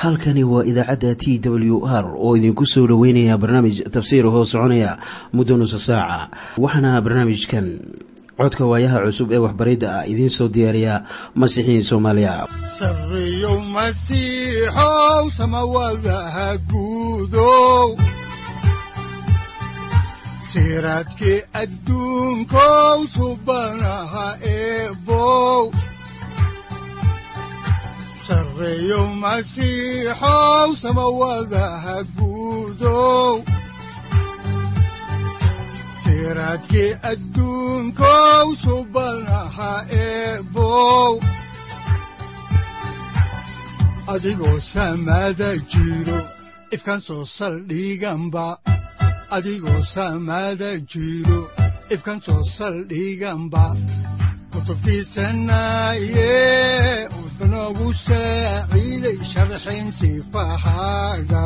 halkani waa idaacadda t w r oo idinku soo dhoweynaya barnaamij tafsiir hoo soconaya muddo nusa saaca waxaana barnaamijkan codka waayaha cusub ee waxbaridda ah idiin soo diyaariya masiixiin soomaaliya sareyow masiixow samawadaha guudow siraadkii adduunkow subanaha eebow sareyow masiixow samawadaha guudow siraadkii adduunkow subanaha eebow adigoo samada jiro ifkan soo saldhiganba adigoo samada jiro ifkan soo saldhiganba kutubtiisanaye udanogu saaciiday sharxin sifahaaga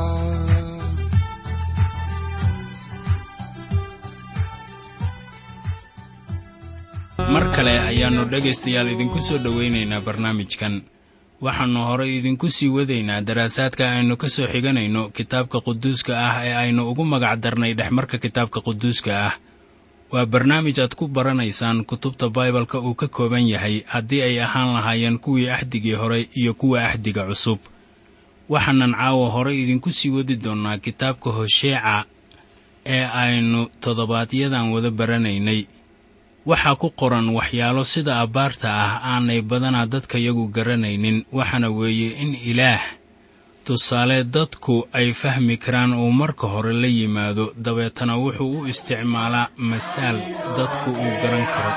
mar kale ayaannu dhegaystayaal idinku soo dhowaynaynaa barnaamijkan waxaannu horay idinku sii wadaynaa daraasaadka aynu ka soo xiganayno kitaabka quduuska ah ee aynu ugu magac darnay dhexmarka kitaabka quduuska ah waa barnaamij aad ku baranaysaan kutubta baibalka uu ka kooban yahay haddii ay ahaan lahaayeen kuwii axdigii hore iyo kuwa axdiga cusub waxaanan caawa horay idinku sii wadi doonnaa kitaabka hosheeca ee aynu toddobaadyadan wada baranaynay waxaa ku qoran waxyaalo sida abbaarta ah aanay badanaa dadkayagu garanaynin waxaana weeye in ilaah tusaale dadku ay fahmi karaan uu marka hore la yimaado dabeetana wuxuu u isticmaalaa masaal dadku uu garan karo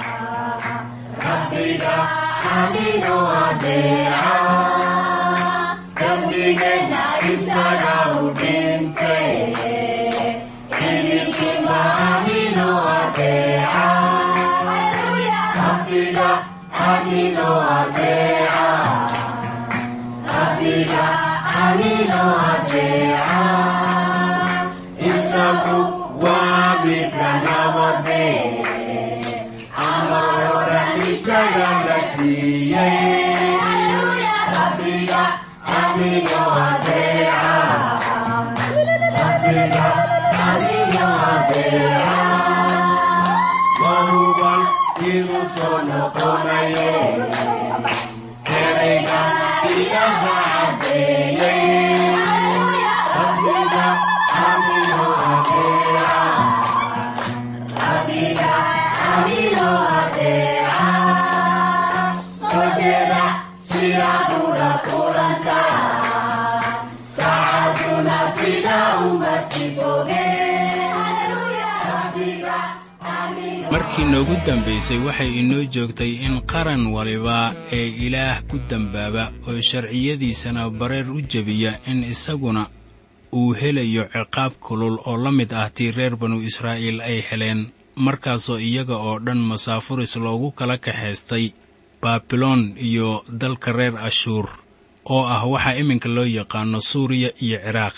markii noogu dambaysay waxay inoo joogtay in qaran waliba ee ilaah ku dembaaba oo sharciyadiisana bareer u jebiya in isaguna uu helayo ciqaab kulul oo la mid ah tii reer banu israa'iil ay heleen markaasoo iyaga oo dhan masaafuris loogu kala kaxaystay baabiloon iyo dalka reer ashuur oo ah waxaa iminka loo yaqaano suuriya iyo ciraaq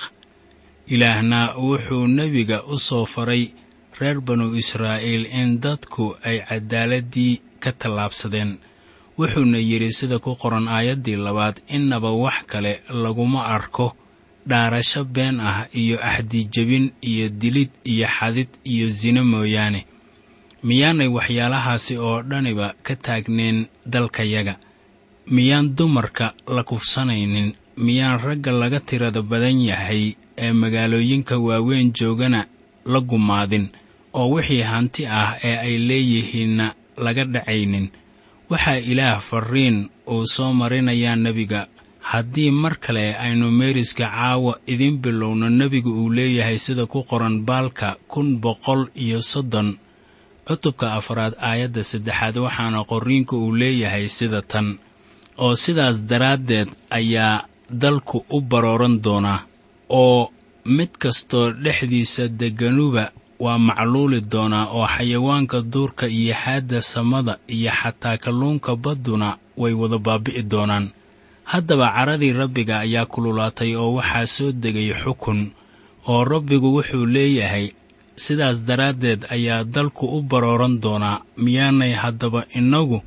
ilaahna wuxuu nebiga u soo faray reer banu israa'iil in dadku ay caddaaladdii ka tallaabsadeen wuxuuna yidhi sida ku qoran aayaddii labaad innaba wax kale laguma arko dhaarasho been ah iyo axdijebin iyo dilid iyo xadid iyo sino mooyaane miyaanay waxyaalahaasi oo dhaniba ka taagneen dalkayaga miyaan dumarka la kufsanaynin miyaan ragga laga tirada badan yahay ee magaalooyinka waaweyn joogana la gumaadin oo wixii hanti ah ee ay leeyihiinna laga dhacaynin waxaa ilaah farriin uu soo marinayaa nebiga haddii mar kale aynu meeriska caawa idiin bilowno nebigu uu leeyahay sida ku qoran baalka kun boqol iyo soddon cutubka afraad aayadda saddexaad waxaana qorriinku uu leeyahay sida tan oo sidaas daraaddeed ayaa dalku u barooran doonaa oo mid kastoo dhexdiisa degganuba waa macluuli doonaa oo xayawaanka duurka iyo xaadda samada iyo xataa kalluunka badduna way wada baabi'i doonaan haddaba caradii rabbiga ayaa kululaatay oo waxaa soo degay xukun oo rabbigu wuxuu leeyahay sidaas daraaddeed ayaa dalku u barooran doonaa miyaanay haddaba innagu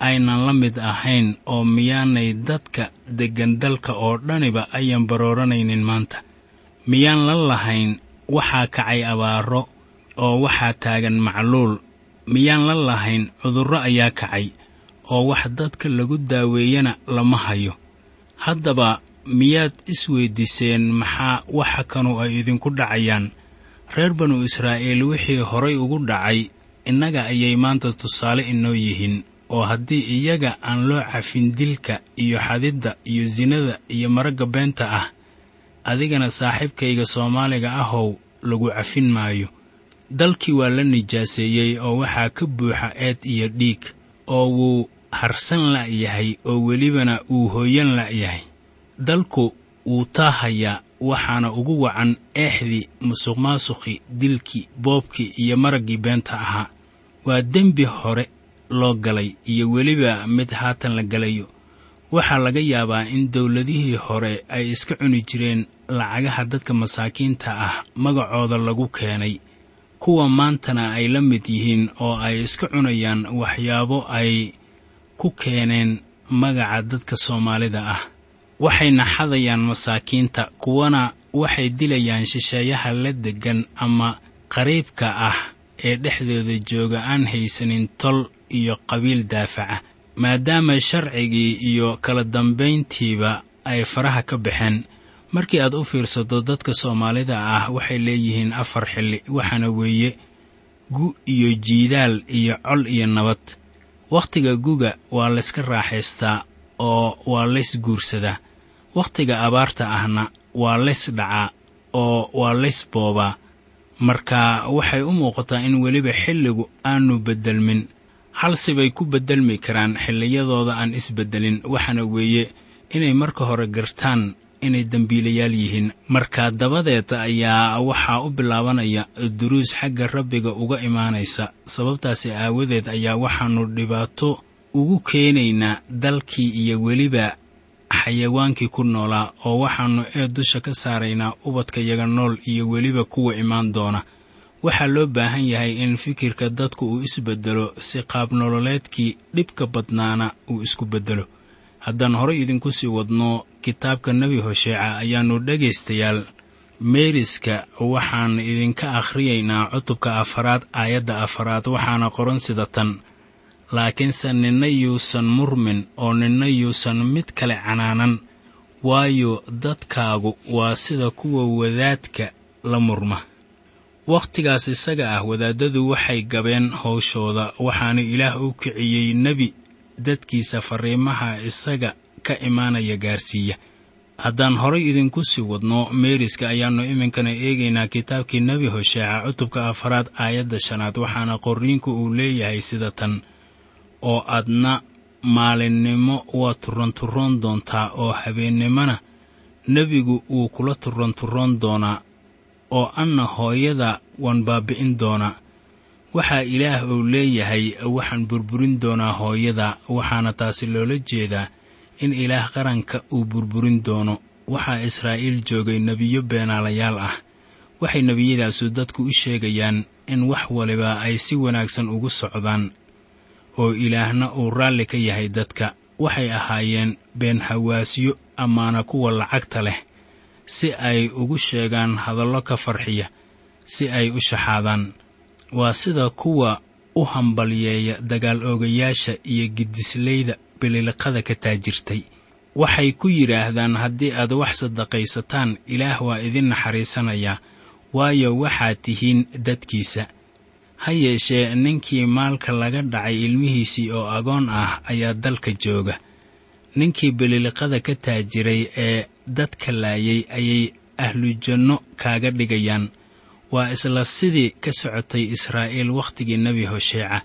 aynan la mid ahayn oo miyaanay dadka deggan dalka oo dhaniba ayan barooranaynin maanta miyaan la lahayn waxaa kacay abaaro oo waxaa taagan macluul miyaan la lahayn cudurro ayaa kacay oo wax dadka lagu daaweeyana lama hayo haddaba miyaad isweyddiiseen maxaa waxa kanu ay idinku dhacayaan reer banu israa'iil wixii horay ugu dhacay innaga ayay maanta tusaale inoo yihiin oo haddii iyaga aan loo cafin dilka iyo xadidda iyo sinada iyo maragga beenta ah adigana saaxiibkayga soomaaliga ahow lagu cafin maayo dalkii waa la nijaaseeyey oo waxaa ka buuxa eed iyo dhiig oo wuu harsan la'yahay oo welibana wuu hooyan la'yahay dalku wuu taahayaa waxaana ugu wacan eexdii musuqmaasuqii dilkii boobkii iyo maraggii beenta ahaa waa dembi hore loo galay iyo weliba mid haatan la galayo waxaa laga yaabaa in dawladihii hore ay iska cuni jireen lacagaha dadka masaakiinta ah magacooda lagu keenay kuwa maantana ay la mid yihiin oo ay iska cunayaan waxyaabo ay ku keeneen magaca dadka soomaalida ah waxayna xadayaan masaakiinta kuwana waxay dilayaan shisheeyaha la deggan ama qariibka ah ee dhexdooda jooga aan haysanin tol iyo qabiil daafaca maadaama sharcigii iyo kala dambayntiiba ay faraha ka baxeen markii aad u fiirsato dadka soomaalida ah waxay leeyihiin afar xilli waxaana weeye gu iyo jiidaal iyo col iyo nabad wakhtiga guga waa layska raaxaystaa oo waa lays guursadaa wakhtiga abaarta ahna waa lays dhacaa oo waa lays boobaa marka waxay u muuqataa in weliba xilligu aanu beddelmin halsibay ku beddelmi karaan xilliyadooda aan isbeddelin waxaana weeye inay marka hore gartaan inay dembiilayaal yihiin marka dabadeed ayaa waxaa u bilaabanaya duruus xagga rabbiga uga imaanaysa sababtaasi aawadeed ayaa waxaannu dhibaato ugu keenaynaa dalkii iyo weliba xayawaankii ku noolaa oo waxaannu ee dusha ka saaraynaa ubadkayaga nool iyo weliba kuwa imaan doona waxaa loo baahan yahay in fikirka dadku uu isbeddelo si qaab nololeedkii dhibka badnaana uu isku beddelo haddaan horay idinku sii wadno kitaabka nebi hosheeca ayaannu dhegaystayaal meeriska waxaan idinka akhriyaynaa cutubka afaraad aayadda afaraad waxaana qoran sida tan laakiinse ninna yuusan murmin oo ninna yuusan mid kale canaanan waayo dadkaagu waa sida kuwa wadaadka la murma wakhtigaas isaga ah wadaaddadu waxay gabeen howshooda waxaana ilaah u kiciyey nebi dadkiisa farriimaha isaga ka imaanaya gaarsiiya haddaan horay idinku sii wadno meeriska ayaannu iminkana eegaynaa kitaabkii nebi hosheeca cutubka afaraad aayadda shanaad waxaana qorriinku uu leeyahay sida tan oo adna maalinnimo waa turranturroon doontaa oo habeennimona nebigu wuu kula turranturroon doonaa oo anna hooyada waan baabbi'in doonaa waxaa ilaah uu leeyahay waxaan burburin doonaa hooyada waxaana taasi loola jeedaa in ilaah qaranka uu burburin doono waxaa israa'iil joogay nebiyo beenaalayaal ah waxay nebiyadaasu dadku u sheegayaan in wax waliba ay si wanaagsan ugu socdaan oo ilaahna uu raalli ka yahay dadka waxay ahaayeen been hawaasyo amaana kuwa lacagta leh si ay ugu sheegaan hadallo ka farxiya si ay u shaxaadaan waa sida kuwa u hambalyeeya dagaal oogayaasha iyo gidislayda bililiqada ka taajirtay waxay ku yidhaahdaan haddii aad wax sadaqaysataan ilaah waa idin naxariisanayaa waayo waxaad tihiin dadkiisa ha yeeshee ninkii maalka laga dhacay ilmihiisii oo agoon ah ayaa dalka jooga ninkii bililiqada ka taajiray ee dadka laayay ayay ahlujanno kaaga dhigayaan waa isla sidii ka socotay israa'iil wakhtigii nebi hosheeca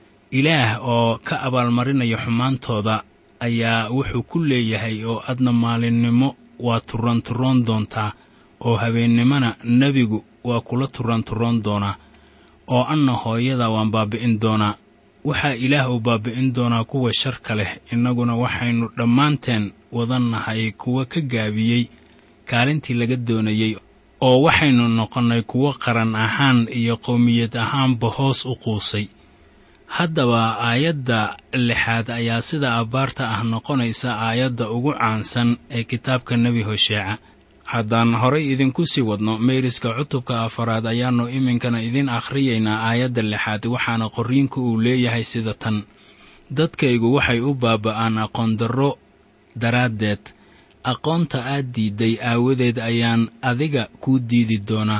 ilaah oo ka abaalmarinaya xumaantooda ayaa wuxuu ku leeyahay oo adna maalinnimo waa turranturroon doontaa oo habeennimona nebigu waa kula turranturroon doonaa oo anna hooyada waan baabbi'in doonaa waxaa ilaah uu baabbi'in doonaa kuwa sharka leh innaguna waxaynu dhammaanteen wadannahay kuwa ka gaabiyey kaalintii laga doonayey oo waxaynu noqonnay kuwo qaran ahaan iyo qowmiyad ahaanba hoos u quusay haddaba aayadda lixaad ayaa sida abbaarta ah noqonaysa aayadda ugu caansan ee kitaabka nebi hosheeca haddaan horay idinku sii wadno meeriska cutubka afaraad ayaannu iminkana idin akhriyaynaa aayadda lixaad waxaana qorriinku uu leeyahay sida tan dadkaygu waxay u baaba'aan aqoondarro daraaddeed aqoonta aad diidday aawadeed ayaan adiga kuu diidi doonaa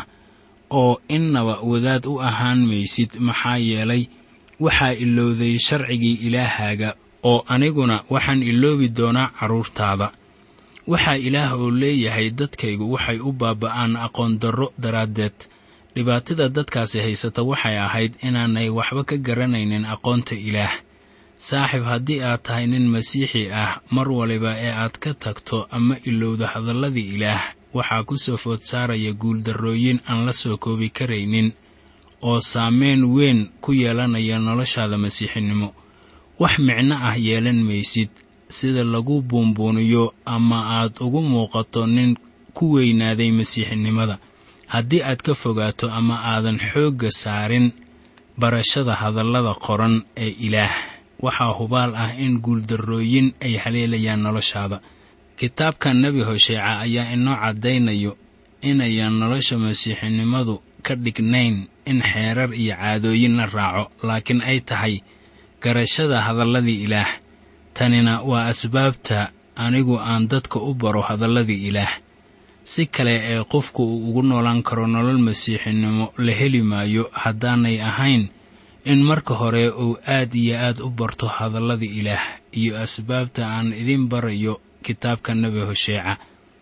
oo innaba wadaad u ahaan maysid maxaa yeelay waxaa ilowday sharcigii ilaahaaga oo aniguna waxaan iloobi doonaa carruurtaada waxaa ilaah oo leeyahay dadkaygu waxay u baaba'aan aqoondarro daraaddeed dhibaatada dadkaasi haysata waxay ahayd inaanay waxba ka garanaynin aqoonta ilaah saaxiib haddii aad tahay nin masiixi ah mar waliba ee aad ka tagto ama ilowda hadalladii ilaah waxaa ku soo food saaraya guuldarrooyin aan la soo koobi karaynin oo saameyn weyn ku yeelanaya noloshaada masiixinimo wax micno ah yeelan maysid sida lagu buunbuuniyo ama aad ugu muuqato nin ku weynaaday masiixinimada haddii aad ka fogaato ama aadan xoogga saarin barashada hadallada qoran ee ilaah waxaa hubaal ah in guuldarrooyin ay haleelayaan noloshaada kitaabka nebi hosheeca ayaa inoo caddaynayo inayaan nolosha masiixinimadu ka dhignayn in xeerar iyo caadooyin la raaco laakiin ay tahay garashada hadalladii ilaah tanina waa asbaabta anigu aan dadka u baro hadalladii ilaah si kale ee qofku uu ugu noolaan karo nolol masiixinimo la heli maayo haddaanay ahayn in marka hore uu aad iyo aad u barto hadalladii ilaah iyo asbaabta aan idin barayo kitaabka nebi hosheeca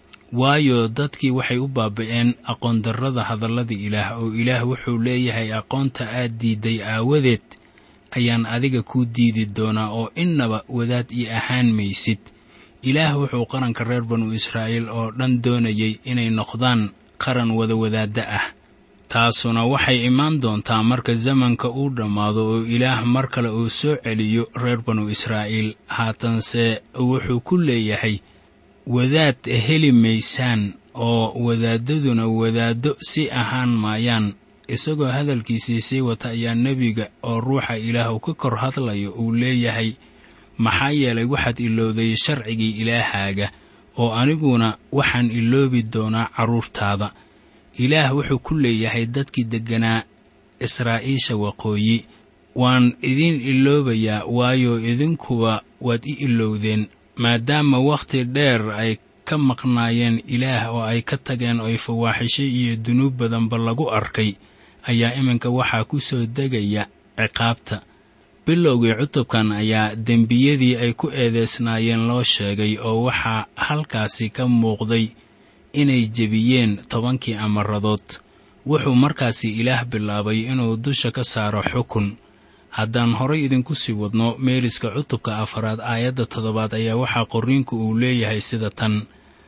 waayo dadkii waxay u baaba'een aqoondarrada hadalladii ilaah oo ilaah wuxuu leeyahay aqoonta aad diidday aawadeed ayaan adiga kuu diidi doonaa oo innaba wadaad ii ahaan maysid ilaah wuxuu qaranka reer banu israa'iil oo dhan doonayay inay noqdaan qaran wada wadaadda ah taasuna waxay imaan doontaa marka zamanka uu dhammaado oo ilaah mar kale uu soo celiyo reer banu israa'iil haatanse wuxuu ku leeyahay wadaad heli maysaan oo wadaaddaduna wadaaddo si ahaan maayaan isagoo hadalkiisii sii wata ayaa nebiga oo ruuxa ilaah uu ka kor hadlayo uu leeyahay maxaa yeelay waxaad ilowday sharcigii ilaahaaga oo aniguna waxaan iloobi doonaa carruurtaada ilaah wuxuu ku leeyahay dadkii degganaa israa'iisha waqooyi waan idiin iloobayaa waayo idinkuba waad i ilowdeen maadaama wakhti dheer ay ka maqnaayeen ilaah oo ay ka tageen oy fawaaxisho iyo dunuub badanba lagu arkay ayaa iminka waxaa ku soo degaya ciqaabta bilowgii cutubkan ayaa dembiyadii ay ku eedeysnaayeen loo sheegay oo waxaa halkaasi ka muuqday inay jebiyeen tobankii amaradood wuxuu markaasi ilaah bilaabay inuu dusha ka saaro xukun haddaan horay idinku sii wadno meeriska cutubka afaraad aayadda toddobaad ayaa waxaa qorriinku uu leeyahay sida tan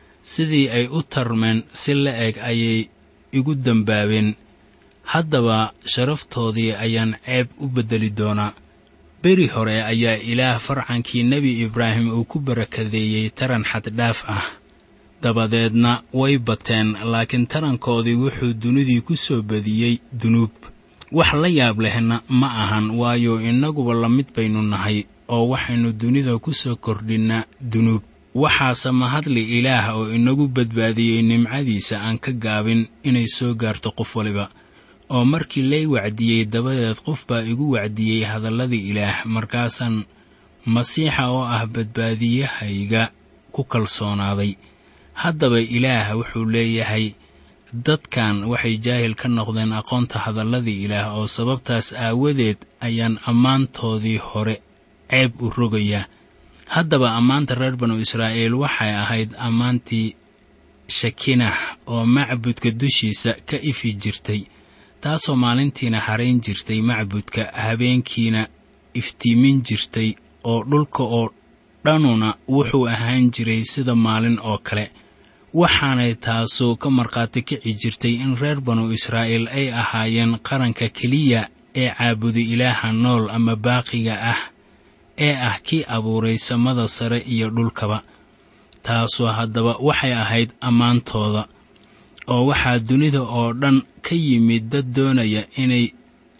sidii ay u tarmeen si la eg ayay igu dembaabeen haddaba sharaftoodii ayaan ceeb u beddeli doonaa beri hore ayaa ilaah farcankii nebi ibraahim uu ku barakadeeyey taran xaddhaaf ah dabadeedna way bateen laakiin tarankoodii wuxuu dunidii ku soo badiyey dunuub wax la yaab lehna ma ahan waayo innaguba la mid baynu nahay oo waxaynu dunida ku soo kordhinnaa dunuub waxaase mahadli ilaah oo inagu badbaadiyey nimcadiisa aan ka gaabin inay soo gaarto qof waliba oo markii lay wacdiyey dabadeed qof baa igu wacdiyey hadalladii ilaah markaasaan masiixa oo ah badbaadiyahayga ku kalsoonaaday haddaba ilaah wuxuu leeyahay dadkan waxay jaahil ka noqdeen aqoonta hadalladii ilaah oo sababtaas aawadeed ayaan ammaantoodii hore ceeb u rogayaa haddaba ammaanta reer banu israa'iil waxay ahayd ammaantii shakinah oo macbudka dushiisa ka ifi jirtay taasoo maalintiina harayn jirtay macbudka habeenkiina iftiimin jirtay oo dhulka oo dhanuna wuxuu ahaan jiray sida maalin oo kale waxaanay taasu ka markhaati kici jirtay in reer banu israa'iil ay ahaayeen qaranka keliya ee caabuda ilaaha nool ama baaqiga ah ee ah kii abuuray samada sare iyo dhulkaba taasu haddaba waxay ahayd ammaantooda oo waxaa dunida oo dhan ka yimid dad doonaya inay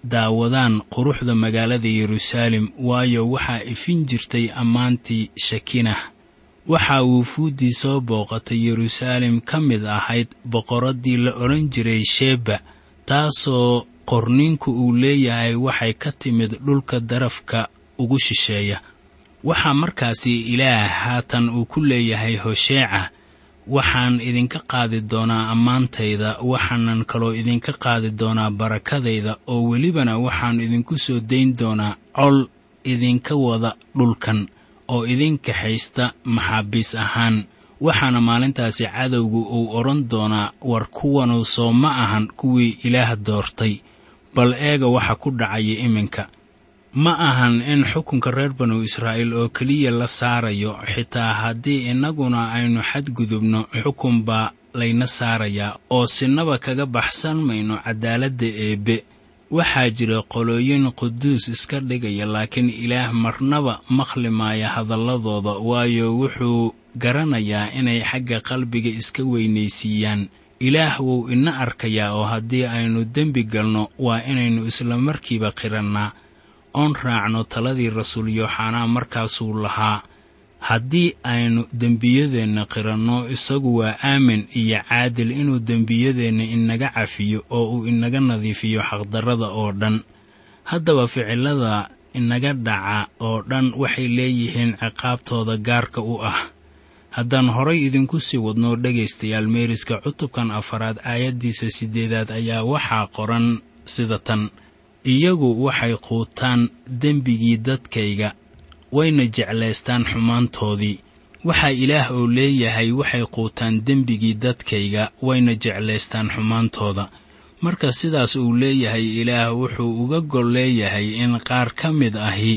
daawadaan quruxda magaalada yeruusaalem waayo waxaa ifin jirtay ammaantii shakinah waxaa wuufuuddii soo booqatay yeruusaalem ka mid ahayd boqoraddii la odhan jiray sheba taasoo qorninku uu leeyahay waxay ka timid dhulka darafka ugu shisheeya waxaa markaasi ilaah haatan uu ku leeyahay hosheeca waxaan idinka qaadi doonaa ammaantayda waxaanan kaloo idinka qaadi doonaa barakadayda oo welibana waxaan idinku soo dayn doonaa col idinka wada dhulkan oo idinka haysta maxaabiis ahaan waxaana maalintaasi cadowgu uu odhan doonaa war kuwanu soo ma ahan kuwii ilaah doortay bal eega waxa ku dhacaya iminka ma ahan in xukunka reer banu israa'iil oo keliya la saarayo xitaa haddii innaguna aynu xadgudubno xukun baa layna saarayaa oo sinaba kaga baxsan mayno caddaaladda eebbe waxaa jira qolooyin quduus iska dhigaya laakiin ilaah marnaba maqli maaya hadalladooda waayo wuxuu garanayaa inay xagga qalbiga iska weynaysiiyaan ilaah wuu ina arkayaa oo haddii aynu dembi galno waa inaynu isla markiiba qirannaa oon raacno taladii rasuul yooxanaa markaasuu lahaa haddii aynu dembiyadeenna qiranno isagu waa aamin iyo caadil inuu dembiyadeenna inaga cafiyo oo uu inaga nadiifiyo xaqdarrada oo dhan haddaba ficillada inaga dhaca oo dhan waxay leeyihiin ciqaabtooda gaarka u ah haddaan horay idinku sii wadno dhegaystayaal meeriska cutubkan afaraad aayaddiisa siddeedaad ayaa waxaa qoran sida tan iyagu waxay quutaan dembigii dadkayga wayna jeclaystaan xumaantoodii waxaa ilaah oo leeyahay waxay quutaan dembigii dadkayga wayna jeclaystaan xumaantooda marka sidaas uu leeyahay ilaah wuxuu uga gol leeyahay in qaar ka mid ahi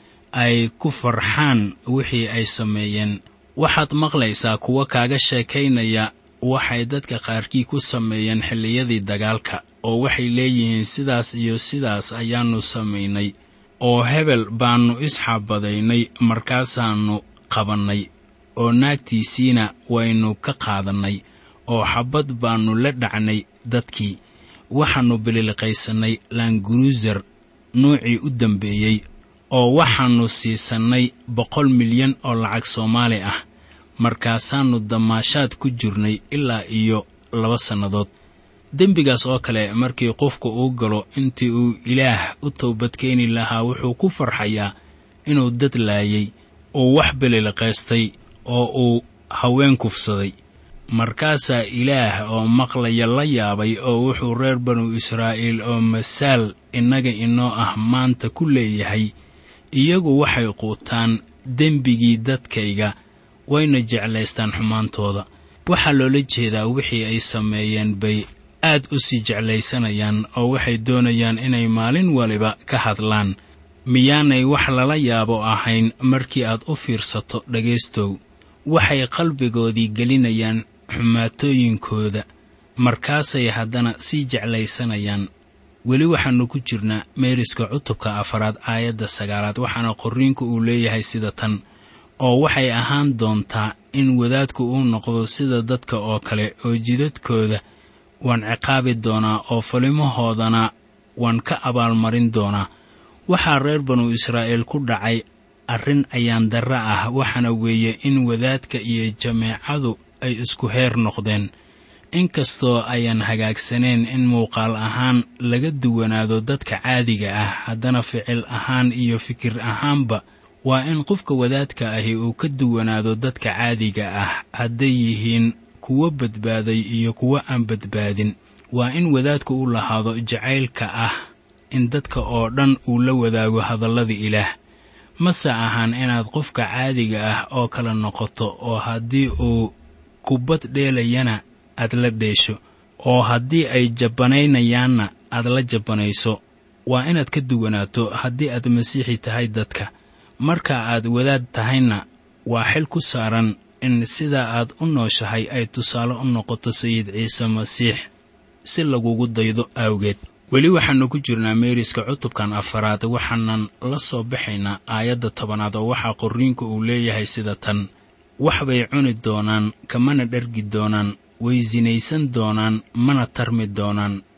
ay ku farxaan wixii ay sameeyeen waxaad maqlaysaa kuwa kaaga sheekaynaya waxay dadka qaarkii ku sameeyeen xilliyadii dagaalka oo waxay leeyihiin sidaas iyo sidaas ayaannu samaynay oo hebel baannu isxabadaynay markaasaannu qabannay oo naagtiisiina waynu ka qaadannay oo xabbad baannu la dhacnay dadkii waxaannu bililiqaysannay laanguruusar nuucii u dambeeyey oo waxaannu siisannay boqol milyan oo lacag soomaali ah markaasaannu damaashaad ku jirnay ilaa iyo laba sannadood dembigaas oo kale markii qofku uu galo intii uu ilaah u toobadkeeni lahaa wuxuu ku farxayaa inuu dad laayay uu wax bililiqaystay oo uu haween kufsaday markaasaa ilaah oo maqlaya la yaabay oo wuxuu reer banu israa'iil oo masaal innaga inoo ah maanta ku leeyahay iyagu waxay quutaan dembigii dadkayga wayna jeclaystaan xumaantooda waxaa loola jeedaa wixii ay sameeyeen bay aad u sii jeclaysanayaan oo waxay doonayaan inay maalin waliba ka hadlaan miyaanay wax lala yaabo ahayn markii aad u fiirsato dhegaystow waxay qalbigoodii gelinayaan xumaatooyinkooda markaasay haddana sii jeclaysanayaan weli waxaannu ku jirnaa meeriska cutubka afaraad aayadda sagaalaad waxaana qorriinku uu leeyahay sida tan oo waxay ahaan doontaa in wadaadku uu noqdo sida dadka oo kale oo jidadkooda waan ciqaabi doonaa oo falimahoodana waan ka abaalmarin doonaa waxaa reer banu israa'iil ku dhacay arrin ayaan darre ah waxaana weeye in wadaadka iyo jameecadu ay isku heer noqdeen inkastoo ayaan hagaagsaneen in muuqaal ahaan laga duwanaado dadka caadiga ah haddana ficil ahaan iyo fikir ahaanba waa in qofka wadaadka ahi uu ka duwanaado dadka caadiga ah hadday yihiin kuwo badbaaday iyo kuwo aan badbaadin waa in wadaadku u lahaado jacaylka ah in dadka oo dhan uu la wadaago hadallada ilaah mase ahaan inaad qofka caadiga ah oo kala noqoto oo haddii uu kubbad dheelayana aad la dheesho oo haddii ay jabbanaynayaanna aad la jabbanayso waa inaad ka duwanaato haddii aad masiixi tahay dadka marka aad wadaad tahayna waa xil ku saaran in sida aad u nooshahay ay tusaale u noqoto sayid ciise masiix si lagugu daydo awgeed weli waxaannu ku jirnaa meeriska cutubkan afaraad waxaanan la soo baxaynaa aayadda tobanaad oo waxaa qorriinku uu leeyahay sida tan wax bay cuni doonaan kamana dhargi doonaan way sinaysan doonaan mana tarmi doonaan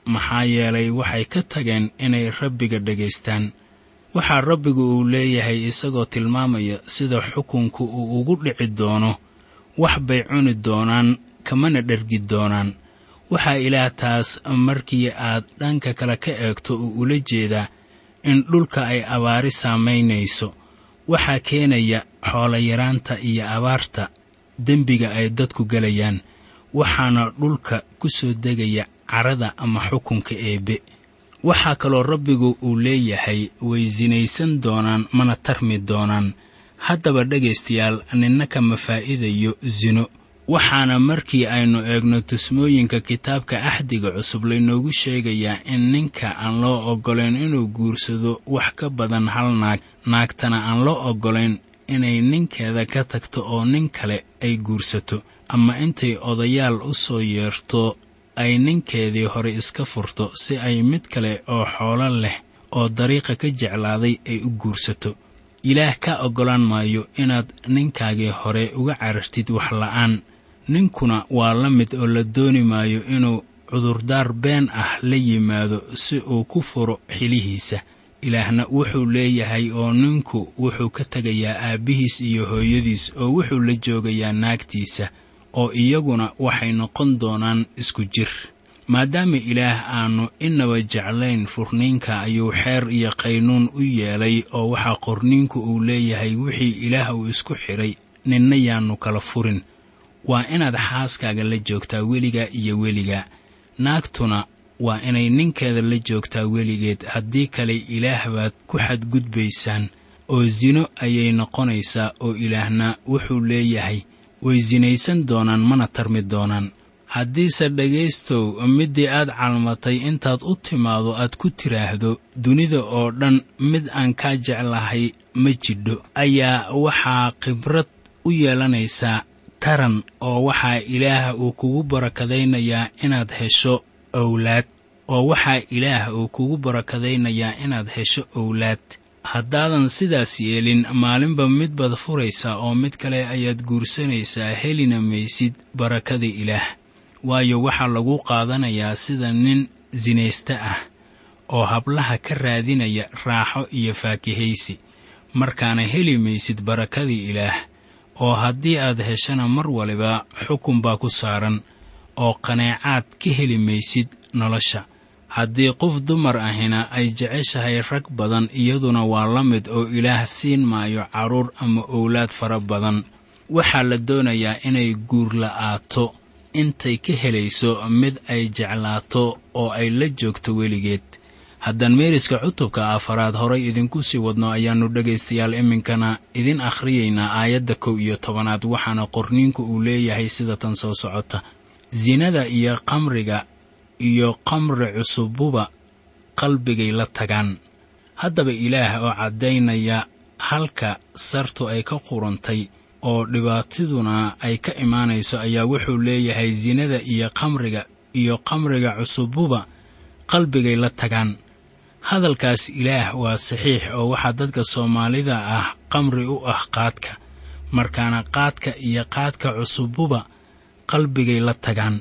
maxaa yeelay waxay ka tageen inay rabbiga dhegaystaan waxaa rabbigu uu leeyahay isagoo tilmaamaya sida xukunku uu ugu dhici doono wax bay cuni doonaan kamana dhergi doonaan waxaa ilaah taas markii aad dhanka kale ka eegto uu ula jeedaa in dhulka ay abaari saamaynayso waxaa keenaya xoolayaraanta iyo abaarta dembiga ay dadku gelayaan waxaana dhulka ku soo degaya carada ama xukunka eebbe waxaa kaloo rabbigu uu leeyahay way sinaysan doonaan mana tarmi doonaan haddaba dhegaystayaal ninna kama faa'iidayo sino waxaana markii aynu eegno tusmooyinka kitaabka axdiga cusub laynoogu sheegayaa in ninka aan loo oggolayn inuu guursado wax ka badan hal naag naagtana aan loo oggolayn inay ninkeeda ka tagto oo nin kale ay guursato ama intay odayaal u soo yeerto ay ninkeedii hore iska furto si ay mid kale oo xoolo leh oo dariiqa ka jeclaaday ay u guursato ilaah ka oggolaan maayo inaad ninkaagii hore uga carartid wax la'aan ninkuna waa la mid oo la dooni maayo inuu cudurdaar been ah la yimaado si uu ku furo xilihiisa ilaahna wuxuu leeyahay oo ninku wuxuu ka tegayaa aabbihiis iyo hooyadiis oo wuxuu la joogayaa naagtiisa oo iyaguna waxay noqon doonaan isku jir maadaama ilaah aannu inaba jeclayn furniinka ayuu xeer iyo qaynuun u yeelay oo waxaa qorniinku uu leeyahay wixii ilaah uu isku xidhay ninna yaannu kala furin waa inaad xaaskaaga la joogtaa weligaa iyo weligaa naagtuna waa inay ninkeeda la joogtaa weligeed haddii kale ilaah baad ku xadgudbaysaan oo sino ayay noqonaysaa oo ilaahna wuxuu leeyahay way sinaysan doonaan mana tarmi doonaan haddiise dhegaystow middii aad calmatay intaad u timaado aad ku tiraahdo dunida oo dhan mid aan kaa jeclahay ma jidho ayaa waxaa khibrad u yeelanaysaa taran oo waxaa ilaah uu kugu barakadaynayaa inaad hesho owlaad oo waxaa ilaah uu kugu barakadaynayaa inaad hesho owlaad haddaadan sidaas yeelin maalinba mid baad furaysaa oo mid kale ayaad guursanaysaa helina maysid barakada ilaah waayo waxaa lagu qaadanayaa sida nin sinaysta ah oo hablaha ka raadinaya raaxo iyo faakihaysi markaana heli maysid barakadii ilaah oo haddii aad heshana mar waliba xukun baa ku saaran oo qaneecaad ka heli maysid nolosha haddii qof dumar ahina ay jeceshahay rag badan iyaduna waa la mid oo ilaah siin maayo carruur ama owlaad fara badan waxaa la doonayaa inay guur la'aato intay ka helayso mid ay jeclaato oo ay la joogto weligeed haddaan meeriska cutubka afaraad horay idinku sii wadno ayaannu dhegaystayaal iminkana idin akhriyaynaa aayadda kow iyo tobanaad waxaana qorniinku uu leeyahay sida tan soo socota sinada iyo qamriga iyo qamri cusububa qalbigay la tagaan haddaba ilaah oo caddaynaya halka sartu ay ka qurantay oo dhibaatiduna ay ka imaanayso ayaa wuxuu leeyahay sinada iyo qamriga iyo qamriga cusububa qalbigay la tagaan hadalkaas ilaah waa saxiix oo waxaa dadka soomaalida ah qamri u ah qaadka markaana qaadka iyo qaadka cusububa qalbigay la tagaan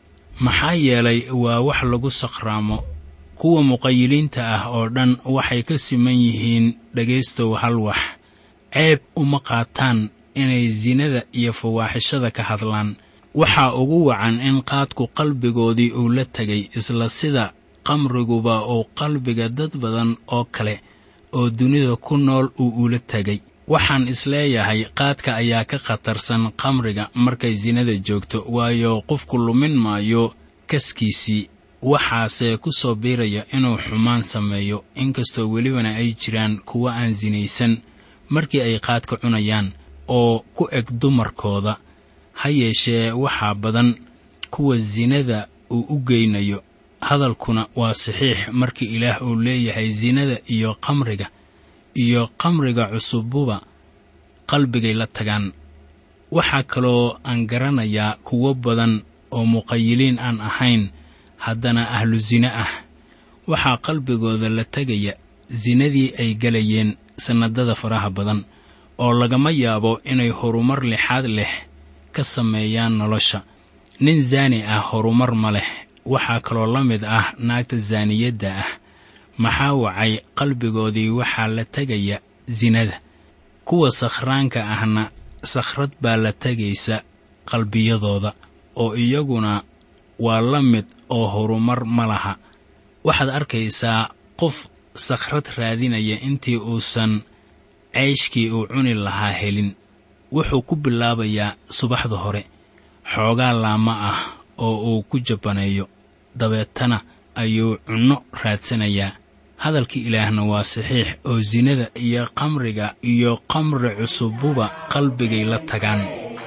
maxaa yeelay waa wax lagu saqraamo kuwa muqayiliinta ah oo dhan waxay ka siman yihiin dhegaystow hal wax ceeb uma qaataan inay sinada iyo fawaaxishada ka hadlaan waxaa ugu wacan in qaadku qalbigoodii uu la tegay isla sida qamriguba uu qalbiga dad badan oo kale oo dunida ku nool uu ula tegay waxaan isleeyahay qaadka ayaa ka khatarsan qamriga markay sinada joogto waayo qofku lumin maayo kaskiisii waxaase ku soo biiraya inuu xumaan sameeyo inkastoo welibana ay jiraan kuwa aan sinaysan markii ay qaadka cunayaan oo ku eg dumarkooda ha yeeshee waxaa badan kuwa sinada uu u geynayo hadalkuna waa saxiix markii ilaah uu leeyahay sinada iyo qamriga iyo qamriga cusububa qalbigay la tagaan waxaa kaloo aan garanayaa kuwo badan oo muqayiliin aan ahayn haddana ahlu sine ah waxaa qalbigooda la tegaya sinadii ay gelayeen sannadada faraha badan oo lagama yaabo inay horumar lixaad leh ka sameeyaan nolosha nin zaani ah horumar ma leh waxaa kaloo la mid ah naagta saaniyadda ah maxaa wacay qalbigoodii waxaa la tegaya sinada kuwa sakhraanka ahna sakhrad baa la tegaysa qalbiyadooda oo iyaguna waa la mid oo horumar ma laha waxaad arkaysaa qof sakhrad raadinaya intii uusan ceyshkii uu cuni lahaa helin wuxuu ku bilaabayaa subaxda hore xoogaa laama ah oo uu ku jabbaneeyo dabeetana ayuu cunno raadsanayaa hadalkii ilaahna waa saxiix oo sinada iyo qamriga iyo qamri cusububa qalbigay la tagaan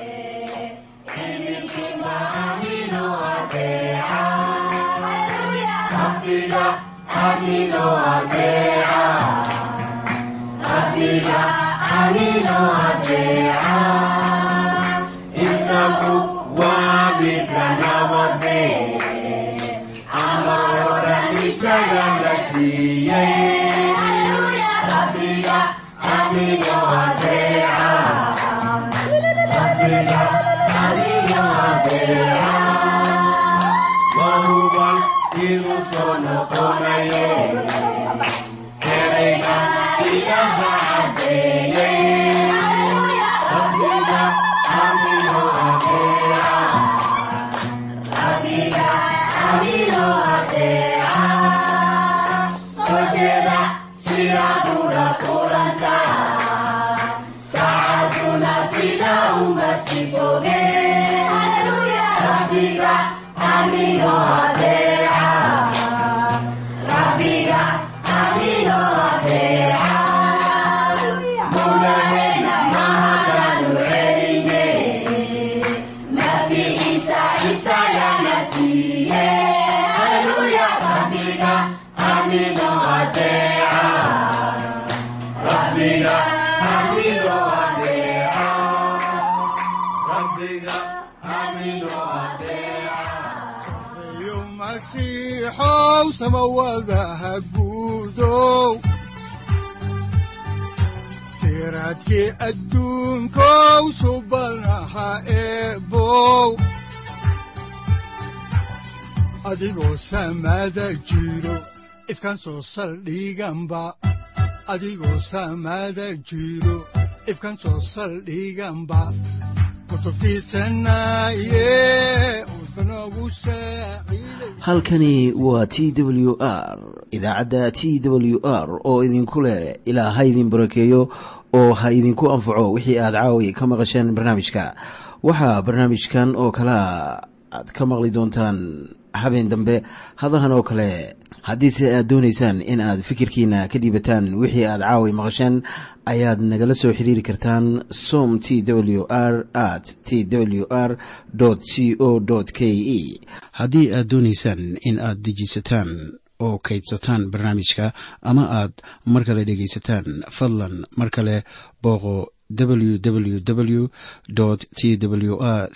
masiixow samawadaha guudow siraadkii adduunkow subanaha eebow adigoo samada jiro ifkan soo saldhiganba adigoo samada jiro ifkan soo saldhiganba halkani waa t w r idaacadda t w r oo idinku leh ilaa ha idin barakeeyo oo ha idinku anfaco wixii aad caawi ka maqasheen barnaamijka waxaa barnaamijkan oo kalea aad ka maqli doontaan habeen dambe hadahan oo kale haddiise aad doonaysaan in aad fikirkiina ka dhiibataan wixii aad caawi maqasheen ayaad nagala soo xiriiri kartaan som t w r at t w r c o k e haddii aad doonaysaan in aad dejiisataan oo kaydsataan barnaamijka ama aad mar kale dhegaysataan fadlan mar kale booqo www t w r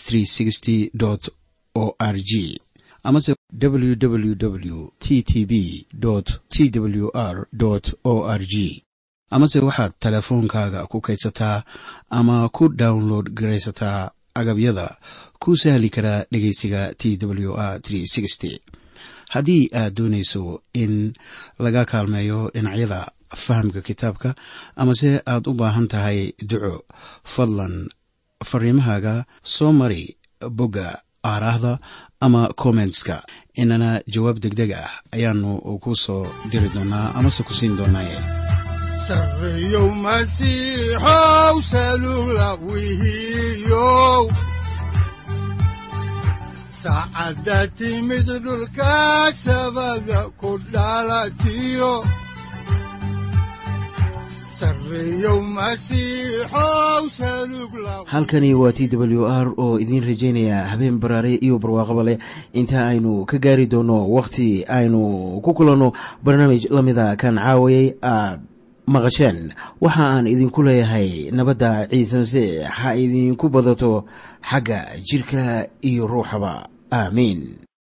o r g amase www t t b t w r o r g amase waxaad teleefoonkaaga ku kaydsataa ama ku download garaysataa agabyada ku sahli karaa dhegeysiga t w r haddii aad doonayso in laga kaalmeeyo dhinacyada fahamka kitaabka amase aad u baahan tahay duco fadlan fariimahaaga soo mari bogga aaraahda ama kommentska inana jawaab degdeg ah ayaanu ku soo diri doonaa amase ku siin doonaaye sareyow masiixow salula wihiyow saacadda timid dhulka sabada ku dhalatiyo halkani waa t w r oo idiin rajaynaya habeen baraare iyo barwaaqaba leh inta aynu ka gaari doono wakhti aynu ku kulanno barnaamij la mida kan caawayay aad maqasheen waxa aan idinku leeyahay nabadda ciise masiix ha idinku badato xagga jidhka iyo ruuxaba aamiin